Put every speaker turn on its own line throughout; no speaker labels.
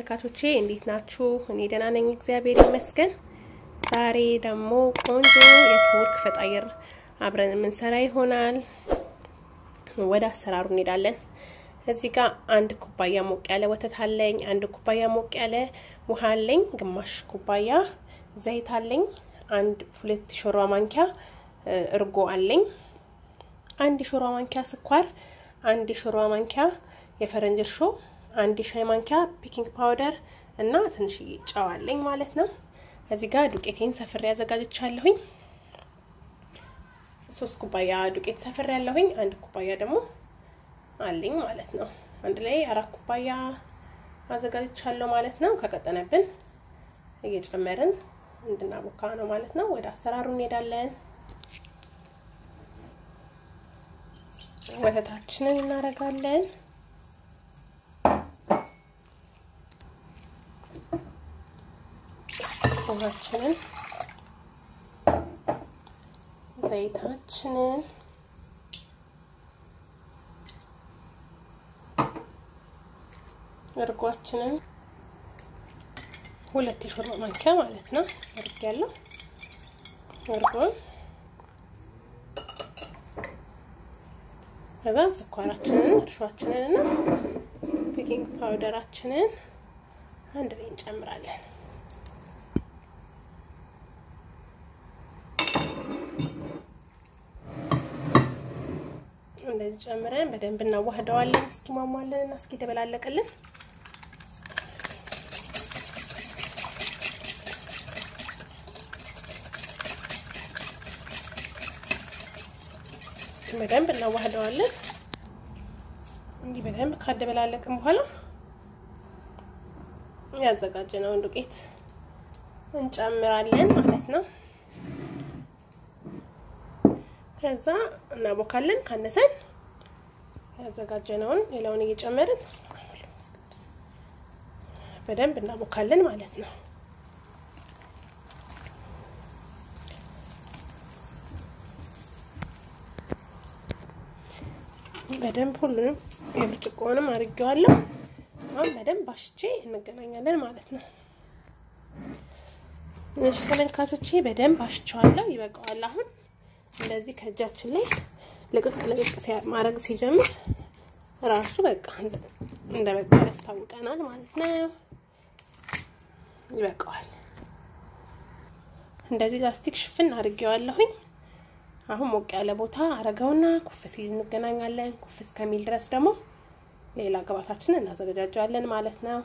ተመልካቾቼ እንዴት ናችሁ? እኔ ደህና ነኝ፣ እግዚአብሔር ይመስገን። ዛሬ ደግሞ ቆንጆ የቱርክ ፈጣይር አብረን የምንሰራ ይሆናል። ወደ አሰራሩ እንሄዳለን። እዚህ ጋር አንድ ኩባያ ሞቅ ያለ ወተት አለኝ። አንድ ኩባያ ሞቅ ያለ ውሃ አለኝ። ግማሽ ኩባያ ዘይት አለኝ። አንድ ሁለት ሾርባ ማንኪያ እርጎ አለኝ። አንድ ሾርባ ማንኪያ ስኳር፣ አንድ ሾርባ ማንኪያ የፈረንጅ እርሾ፣ አንድ ሻይ ማንኪያ ፒኪንግ ፓውደር እና ትንሽዬ ጨው አለኝ ማለት ነው። እዚህ ጋር ዱቄቴን ሰፍሬ ያዘጋጅቻለሁኝ። ሶስት ኩባያ ዱቄት ሰፍሬ ያለሁኝ። አንድ ኩባያ ደግሞ አለኝ ማለት ነው። አንድ ላይ አራት ኩባያ አዘጋጅቻለሁ ማለት ነው። ከቀጠነብን እየጨመርን እንድናቦካ ነው ማለት ነው። ወደ አሰራሩ እንሄዳለን። ወተታችንን እናደርጋለን። ውሃችንን፣ ዘይታችንን እርጓችንን ሁለት የሾርባ ማንኪያ ማለት ነው እርግ ያለው እርጎን ከዛ ስኳራችንን እርሾችንን እና ቤኪንግ ፓውደራችንን አንድ ላይ እንጨምራለን። እንደዚህ ጨምረን በደንብ እናዋህደዋለን እስኪሟሟልን እና እስኪ ተበላለቅልን። በደንብ እናዋህደዋለን። እንዲህ በደንብ ካደበላለቅን በኋላ ያዘጋጀነውን ዱቄት እንጨምራለን ማለት ነው። ከዛ እናቦካለን። ካነሰን ያዘጋጀነውን ሌላውን እየጨመርን በደንብ እናቦካለን ማለት ነው። በደንብ ሁሉንም የብርጭቆውንም አድርጌዋለሁ። አሁን በደንብ አሽቼ እንገናኛለን ማለት ነው። እሺ ተመልካቾቼ በደንብ አሽቸዋለሁ። ይበቃዋል። አሁን እንደዚህ ከእጃችን ላይ ልቅቅ ልቅቅ ማድረግ ሲጀምር ራሱ በቃ እንደ በቃ ያስታውቀናል ማለት ነው። ይበቃዋል። እንደዚህ ላስቲክ ሽፍን አድርጌዋለሁኝ። አሁን ሞቅ ያለ ቦታ አረገውና ኩፍ ሲል እንገናኛለን። ኩፍ እስከሚል ድረስ ደግሞ ሌላ ግብአታችንን እናዘገጃጀዋለን ማለት ነው።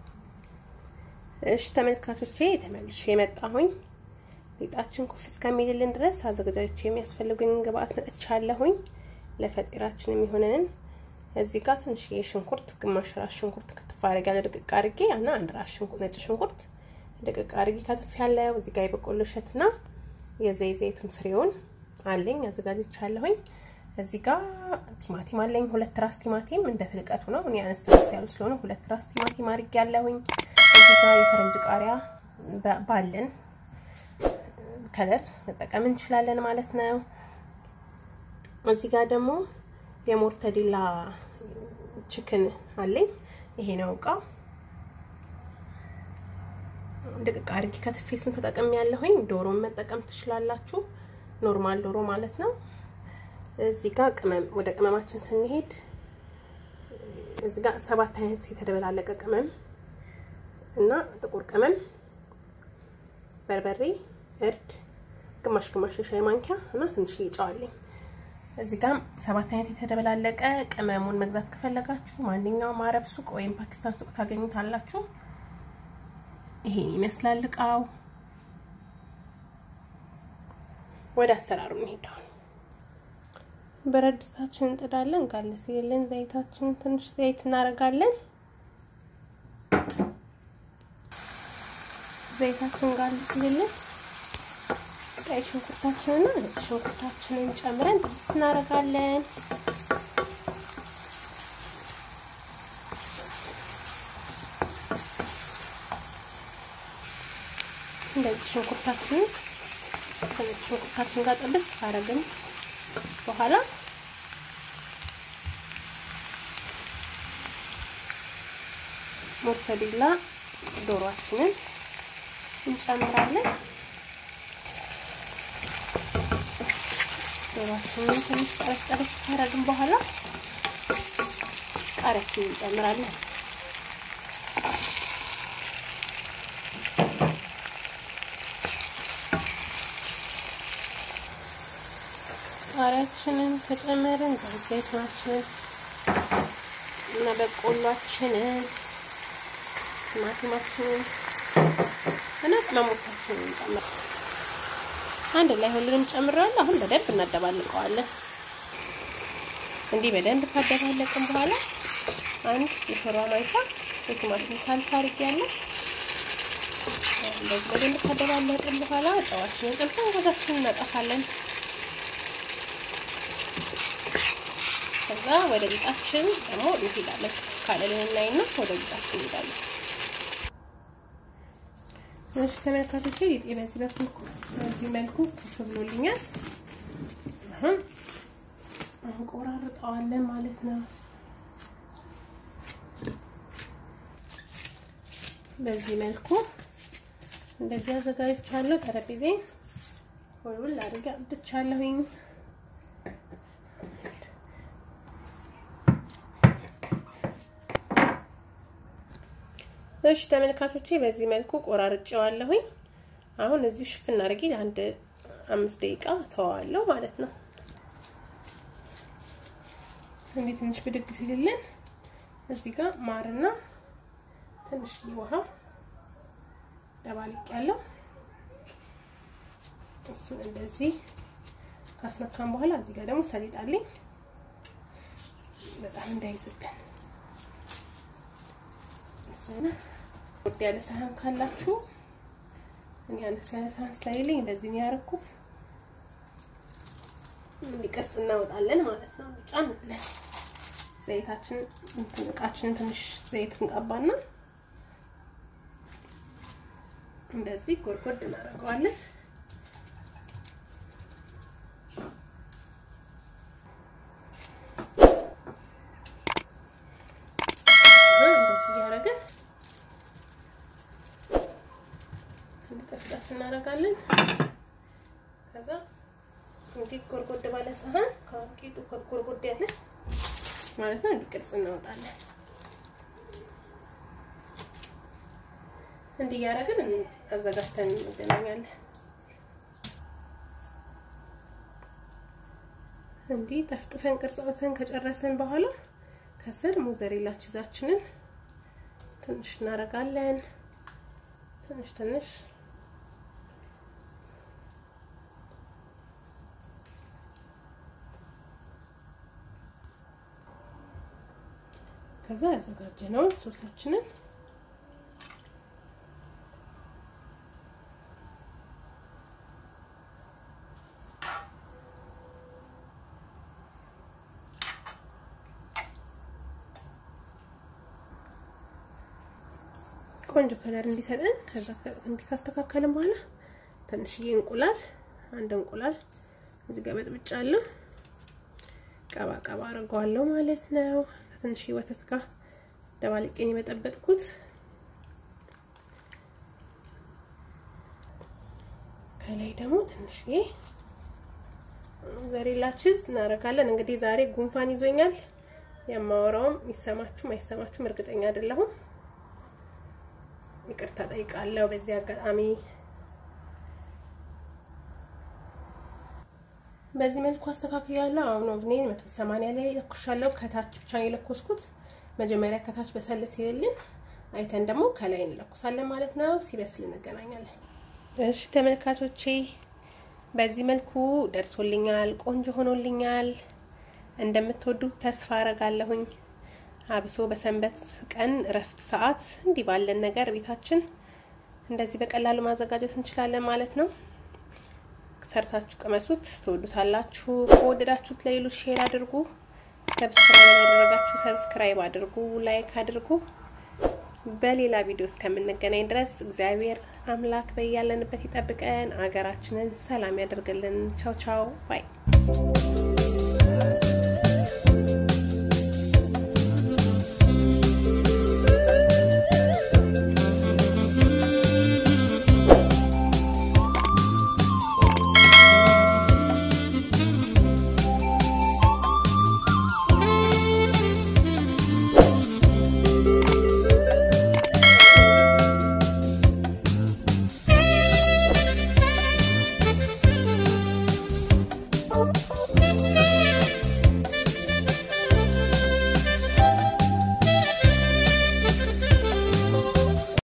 እሺ ተመልካቾቼ ተመልሼ የመጣሁኝ ሊጣችን ኩፍ እስከሚልልን ድረስ አዘገጃጅቼ የሚያስፈልጉኝ ግብአት መጥቻለሁኝ። ለፈጢራችን የሚሆነንን እዚህ ጋር ትንሽዬ ሽንኩርት፣ ግማሽ ራስ ሽንኩርት ክትፍ አድርጌያለሁ ድቅቅ አድርጌ እና አንድ ራስ ነጭ ሽንኩርት ድቅቅ አድርጌ ከትፍ ያለው እዚህ ጋር የበቆሎ እሸትና የዘይ ዘይቱን ፍሬውን አለኝ አዘጋጅቻለሁኝ። እዚህ ጋር ቲማቲም አለኝ ሁለት ራስ ቲማቲም እንደ ትልቀቱ ነው። እኔ አነስ ያሉ ስለሆነ ሁለት ራስ ቲማቲም አድርጌያለሁኝ። እዚህ ጋር የፈረንጅ ቃሪያ ባለን ከለር መጠቀም እንችላለን ማለት ነው። እዚህ ጋር ደግሞ የሞርተዲላ ችክን አለኝ። ይሄ ነው እቃው። ድቅቅ አድርጌ ከትፌ እሱን ተጠቅሜ ያለሁኝ። ዶሮን መጠቀም ትችላላችሁ፣ ኖርማል ዶሮ ማለት ነው። እዚህ ጋር ቅመም ወደ ቅመማችን ስንሄድ እዚህ ጋር ሰባት አይነት የተደበላለቀ ቅመም እና ጥቁር ቅመም፣ በርበሬ፣ እርድ ግማሽ ግማሽ የሻይ ማንኪያ እና ትንሽ ጨው አለኝ። እዚህ ጋር ሰባት አይነት የተደበላለቀ ቅመሙን መግዛት ከፈለጋችሁ ማንኛውም አረብ ሱቅ ወይም ፓኪስታን ሱቅ ታገኙታላችሁ። ይሄን ይመስላል እቃው። ወደ አሰራሩ እንሄዳለን። ብረት ድስታችን እንጥዳለን። ጋለ ሲልን ዘይታችን ትንሽ ዘይት እናደርጋለን። ዘይታችን ጋለ ሲልን ቀይ ሽንኩርታችንና ነጭ ሽንኩርታችንን ጨምረን ጥብስ እናደርጋለን። እንደዚህ ሽንኩርታችንን ከነጭ ሽንኩርታችን ጋር ጥብስ ካደረግን በኋላ ሞርተዴላ ዶሯችንን እንጨምራለን። ዶሯችንን ትንሽ ጠረስ ጠረስ ካረግን በኋላ ቃሪያችንን እንጨምራለን። ቃሪያችንን ከጨመርን ዘይቱናችንን እና በቆሏችንን ቲማቲማችንን እና ቅመሞቻችንን እንጨምር። አንድ ላይ ሁሉንም ጨምረዋል። አሁን በደንብ እናደባልቀዋለን። እንዲህ በደንብ ካደባለቅን በኋላ አንድ የሾርባ ማንኪያ የቲማቲም ሳልሳ አድርጌያለሁ። እንደዚህ በደንብ ካደባለቅን በኋላ ጨዋችንን ጨምረን ወዛችንን እናጠፋለን። ከዛ ወደ ሊጣችን ደግሞ እንሄዳለን። ካለልን እናይና ወደ ሊጣችን እንሄዳለን። እሺ ተመልካቾቼ ሊጤ በዚህ በኩል በዚህ መልኩ ኩፍ ብሎልኛል። አሁን እንቆራርጠዋለን ማለት ነው። በዚህ መልኩ እንደዚህ አዘጋጅቻለሁ። ጠረጴዜ ሁሉን አድርጌ አብድቻለሁኝ። እሺ ተመልካቾቼ በዚህ መልኩ ቆራርጬዋለሁኝ። አሁን እዚህ ሽፍን አድርጌ አንድ አምስት ደቂቃ ተዋዋለሁ ማለት ነው። እንዴት ትንሽ ብድግ ሲልልን እዚህ ጋር ማርና ትንሽ ውሃ ደባልቅ ያለው እሱን እንደዚህ ካስነካን በኋላ እዚህ ጋር ደግሞ ሰሊጥ አለኝ በጣም እንዳይዝብን ወድ ያለ ሳህን ካላችሁ እኔ አነስ ያለ ሳህን ስለሌለኝ እንደዚህ ነው ያደረኩት። እንዲቀርጽ እናወጣለን ማለት ነው። ጫን ብለን ዘይታችን እቃችንን ትንሽ ዘይት እንቀባና እንደዚህ ጎድጎድ እናደርገዋለን። እንደዚህ እያደረግን እንጠፍጠፍ እናደርጋለን። ከዛ እንዲህ ጎርጎድ ባለ ሳህን ከቂጡ ጎርጎድ ያለ ማለት ነው እንዲህ ቅርጽ እናወጣለን። እንዲህ እያደረግን አዘጋጅተን እንገናኛለን። እንዲህ ጠፍጥፈን ቅርጽ አውጥተን ከጨረስን በኋላ ከስር ሞዘሬላ ቺዛችንን ትንሽ እናደርጋለን። ትንሽ ትንሽ ከዛ ያዘጋጀነውን ሶሳችንን ቆንጆ ከለር እንዲሰጠን ከዛ እንዲህ ካስተካከልን በኋላ ትንሽዬ እንቁላል አንድ እንቁላል እዚህ ጋር በጥብጫለሁ ቀባ ቀባ አድርገዋለሁ ማለት ነው። ከትንሽዬ ወተት ጋር ደባልቄን የበጠበጥኩት ከላይ ደግሞ ትንሽዬ ዘሬላ ቺዝ እናደርጋለን። እንግዲህ ዛሬ ጉንፋን ይዞኛል። የማወራውም ይሰማችሁም አይሰማችሁም እርግጠኛ አይደለሁም። ይቅርታ ጠይቃለሁ በዚህ አጋጣሚ። በዚህ መልኩ አስተካክያለሁ። አሁን ኦቭኔን 180 ላይ ለኩሻለሁ። ከታች ብቻ የለኮስኩት መጀመሪያ ከታች በሰል ሲልልን አይተን ደግሞ ከላይ እንለኩሳለን ማለት ነው። ሲበስል እንገናኛለን። እሺ ተመልካቾቼ በዚህ መልኩ ደርሶልኛል። ቆንጆ ሆኖልኛል። እንደምትወዱት ተስፋ አረጋለሁኝ። አብሶ በሰንበት ቀን እረፍት ሰዓት እንዲህ ባለን ነገር ቤታችን እንደዚህ በቀላሉ ማዘጋጀት እንችላለን ማለት ነው። ሰርታችሁ ቅመሱት፣ ትወዱታላችሁ። ከወደዳችሁት ለሌሎች ሼር አድርጉ። ሰብስክራይብ ያደረጋችሁ ሰብስክራይብ አድርጉ፣ ላይክ አድርጉ። በሌላ ቪዲዮ እስከምንገናኝ ድረስ እግዚአብሔር አምላክ በያለንበት ይጠብቀን፣ አገራችንን ሰላም ያደርግልን። ቻው ቻው ባይ